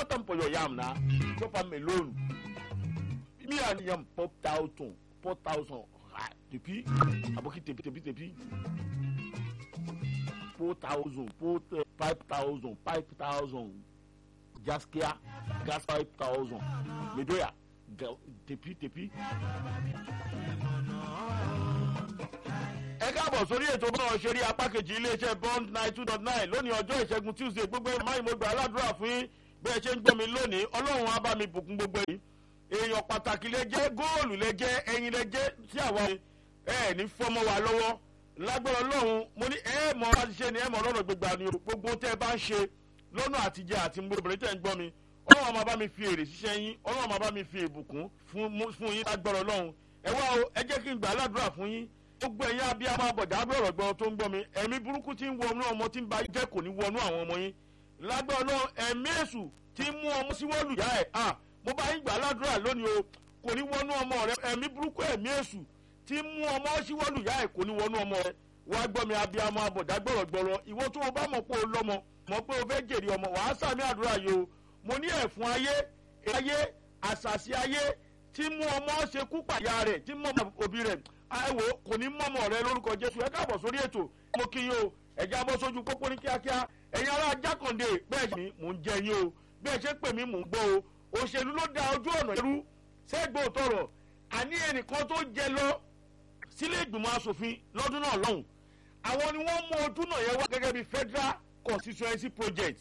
short am for your yam na chop am alone me and yam four thousand four thousand ah tepi aboki tepi tepi tepi four thousand four five thousand five thousand gaskia gas five thousand medoya tepi tepi. ẹ káàbọ̀ sórí ètò bọ́ọ̀ ṣeré apá kejì iléeṣẹ́ bond nine two dot nine lónìí ọjọ́ ìṣẹ́gun tuesday gbogbo ẹ̀ máa ń mo gbà aládùúrà fún yín bí ẹ ṣe ń gbọ́ mi lónìí ọlọ́run á bá mi bùkún gbogbo yìí èèyàn pàtàkì lè jẹ́ góòlù lè jẹ́ ẹyin lè jẹ́ sí àwa ẹ ní fọmọ wa lọ́wọ́ lágbára ọlọ́run mo ní ẹ mọ bá ti ṣe ni ẹ mọ lọ́nà gbégbá ni gbogbo tẹ́ ẹ bá ń ṣe lọ́nà àtijọ́ àti obìnrin tẹ́ ń gbọ́ mi ọlọ́run máa bá mi fi èrè ṣiṣẹ́ yín ọlọ́run máa bá mi fi ìbùkún fún yín lágbára ọlọ́run ẹ wá o ẹ jẹ́ kí n gbà aládùúrà fún yín gbogbo ẹ̀yin abiyamọ abọ̀dá abẹ́rọ̀ gbọ́n tó ń gbọ́ mi ẹ̀mí burúkú tí ń wọnú ọmọ tí ń ba jẹ́ kò ní wọnú àwọn ọmọ yín lágbára ọlọ́run ẹ̀mí èṣù tí ń mú ọmọ síwọ́lù yá ẹ̀ à mo bá yín gbà aládùúrà lónìí o kò ní wọnú ọmọ rẹ ẹ̀mí burúkú ẹ̀mí èṣù tí ń mú ọmọ síwọ́lù yá ẹ̀ kò ní wọnú ọmọ rẹ wá gbọ́ mi abiyamọ abọ̀dá gbọ̀rọ̀ gbọ̀rọ̀ ìwọ tó o bá mọ̀ pé o lọ́mọ mọ̀ pé o fẹ́ jèrè ọmọ wàá sàmì àdúrà yìí o mo ní ẹ̀fún ayé ayé àṣàṣì ayé tí mú ọmọ ṣekú pàyà rẹ̀ tí mú òbí rẹ̀ àìwò kò ní mọ̀mọ́ rẹ lórúkọ jésù ẹ káàbọ̀ sórí ètò mo kí yín o ẹ̀jẹ̀ abọ́ sójú pópó ní kíákíá ẹ̀yin ará jákàndé bẹ́ẹ̀ ni mò ń jẹ yín o bẹ́ẹ̀ ṣe pè mí mò ń gbọ́ o òṣèlú ló da ojú ọ̀nà ẹrú sẹ́gbọ̀n tọrọ àní ẹnìkan tó jẹ lọ sílé ìgbìmọ̀ asòfin lọ́dún náà lọ́hùn àwọn ni wọ́n mú ojú náà yẹn wá gẹ́gẹ́ bí federal constituency project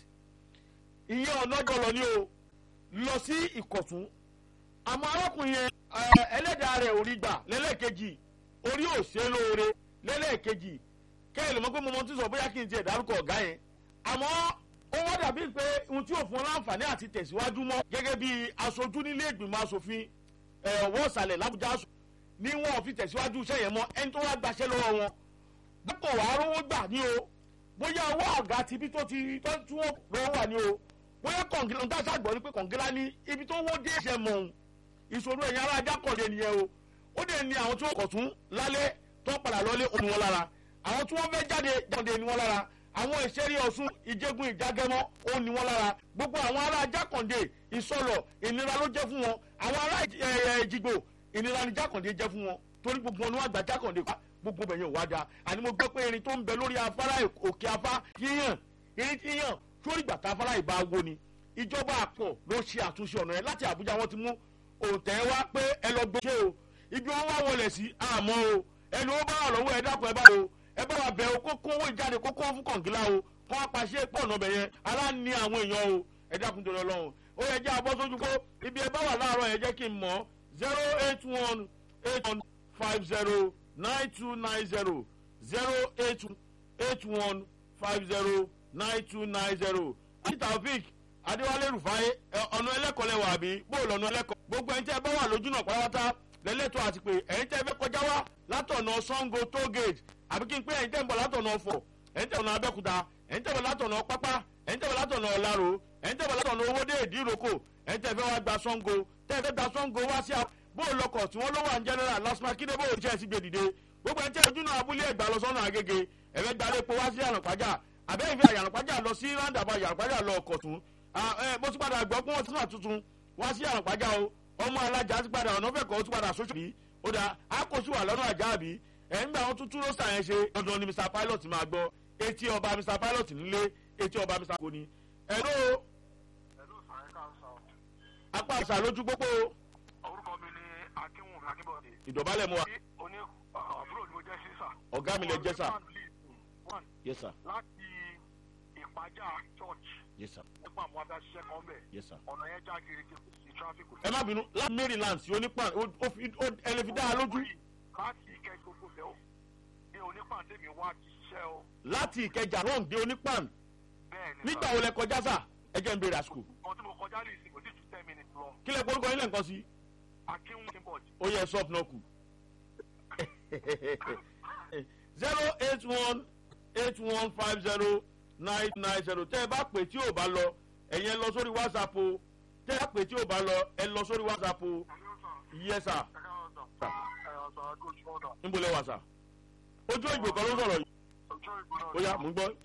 ìyẹn ọ̀nà jọlọ ni o lọ sí ìkọ̀tún àmọ́ arákùnrin yẹn ẹlẹ́dàá rẹ̀ ò rí gbà lẹ́lẹ́kejì orí òṣè lóore lẹ́lẹ́kejì kẹ́hìn lè mọ̀ pé mo mọ tí sọ bóyá kí n tiẹ̀ dárúkọ ọ̀gá yẹn àmọ́ ó wọ́n dàbí pé ohun tí òfin láǹfààní àti tẹ̀síwájú mọ́ gẹ́gẹ́ bí aṣojú nílé ìgbìmọ̀ asòfin ọ̀wọ́ ìsàlẹ̀ làbújá ní wọn ò fi tẹ̀síwájú iṣẹ́ yẹn mọ́ ẹni tó wá gbaṣẹ́ lọ́wọ́ wọn dípò wàá rówó gbà ní o bóyá owó ọ̀gá ti bí tó ti tó tí wọ́n lọ́wọ́ wà ní o bóyá kọ̀ǹgílá ń dáṣà gbọ́ ni pé kọ̀ǹgílá ní ibi tó wó dé ṣe mọ̀ òun ìṣòro ẹ̀yìn ará ajá kọ̀ọ̀dé nìyẹn o ó dẹ̀ ní àwọn tí wọ́n kọ̀ tún lálẹ́ tó ń padà lọ́lé òní wọn lára àwọn tí wọ́n fẹ́ jáde jáde ní wọn lára àwọn ìṣeré ọ̀sùn ìjẹ́gun ìjágẹ́mọ́ ó ní wọn lára gbogbo àwọn ará jákàndé ìsọ̀lọ̀ ìnira ló jẹ́ fún wọn àwọn ará ìjìgbò ìnira ni jákàndé jẹ́ fún wọn torí gbogbo wọn ni wọ́n gba jákàndé pa gbogbo bẹ̀yẹn ò wá da àní mo gbọ́ pé irin tó ń bẹ lórí afárá òkè afá yíyàn irin tí yíyàn sórí gbàtà afárá ìbá wo ni ìjọba àpọ̀ ló ṣe àtúnṣe ọ̀nà yẹn láti àbújá wọn ti mú òǹtẹ̀ wá pé ẹ lọ gbé ṣé o ibi wọn wá wọlé sí àmọ́ o ẹni ó bá wà lọ́wọ́ ẹ dákun ẹ bá o ẹ bá wa bẹ̀ o kó kó owó ìjáde kó kó fún kọ̀ǹgílá o kó wá pàṣẹ pọ̀ ọ̀nà bẹ̀ yẹn ara ní àwọn èèyàn o ẹ dákun tó lọ lọ́hùn ó yẹ jẹ́ abọ́ sójú kó ibi ẹ bá wà láàárọ̀ ẹ jẹ́ kí n mọ̀ zero eight one eight one five zero nine two nine zero zero eight eight one five zero nine two nine zero àti taofik adéwálé rufai ọ̀nà ẹlẹ́kọ̀ọ́ lẹ́wọ̀ àbí bóòlù ọ̀nà ẹlẹ́kọ̀ọ́ gbogbo ẹni tí ẹ bá wà lójú náà pátápátá lẹ́lẹ́tọ̀ àti pé ẹ̀yin tẹ́ fẹ́ kọjá wá látọ̀nà sango tollgate àbí kí n pé ẹ̀yin tẹ́ ń bọ̀ látọ̀nà ọ̀fọ̀ ẹ̀yin tẹ́ bọ̀ látọ̀nà abẹ́kúta ẹ̀yin tẹ́ bọ̀ látọ̀nà pápá ẹ̀yin tẹ́ bọ̀ látọ̀nà ọ̀làrò ẹ̀yin tẹ́ bọ̀ látọ̀nà owóde ìdíròkò ẹ̀yin tẹ́ fẹ́ wá gba sango tẹ́ fẹ́ gba sango wá sí bóòlù ọkọ̀ tí wọ́n ló wà ń general lasma kíndé bóòlù iṣẹ́ sí gbèdìde gbogbo ẹni tẹ́ ojú náà abúlé ẹ̀gbá lọ sọ́nà agége ẹ̀fẹ́ gbalẹ̀ epo wá sí àrànpájà àbẹ́yìn fi àyànpájà lọ sí rándàbà àyànpájà lọ ọkọ̀ tún mo ti padà gbọ́ pé wọ́n ti tún àtúntún wá sí àrànpájà o ọmọ alájà ti padà ọ̀nà fẹ̀kọ́ ti padà sóṣù bí ó dà á kò sí wà lọ́nà àjà àbí ẹ̀ ń gbà wọn tún túró sàn yẹn ṣe dandan ni mr pilot máa gbọ́ etí ọba mr pilot nílé etí ọba mr kò ní. ẹ̀rọ apá àṣà lójú pópó. orúkọ mi ni akínwùmí akínbọ̀dé. ìdọ̀bálẹ̀ mu wa. oní àbúrò ni mo jẹ́ sí sà. ọ̀gá mi lè jẹ́ sà. yes sir. láti ìpájà church yes sir. nípa àwọn adáṣiṣẹ́ kan bẹ̀. yes sir. ọ̀nà yẹn já kiri kí kò sí traffic. ẹ má bínú láti maryland sí onípan ẹ lè fi dá a lójú. láti ìkẹ́ gbogbo bẹ́ẹ̀ o ní onípan tèmi wá ti ṣiṣẹ́ o. láti ìkẹjà rome dé onípan bẹ́ẹ̀ ni nígbà wo lẹ kọjá sà ẹ jẹ́ ń bèrè àsìkò. kan tí mo kọjá ní ìsìn kò tí ju ten minutes lọ. kí lẹ gbórúkọ yín lẹ́ǹkan sí. akínwùmí akínbọ̀dé. ó yẹ sọ́ọ̀pù náà kù. zero eight one eight one five zero nine nine zero tẹ́ ẹ bá pè tí ò bá lọ ẹ̀yin ẹ lọ sórí whatsapp o tẹ́ ẹ bá pè tí ò bá lọ ẹ lọ sórí whatsapp o yes sir níbo lẹ wà sà ojú ìgbò kan ló sọ̀rọ̀ yìí ó yá mò ń gbọ́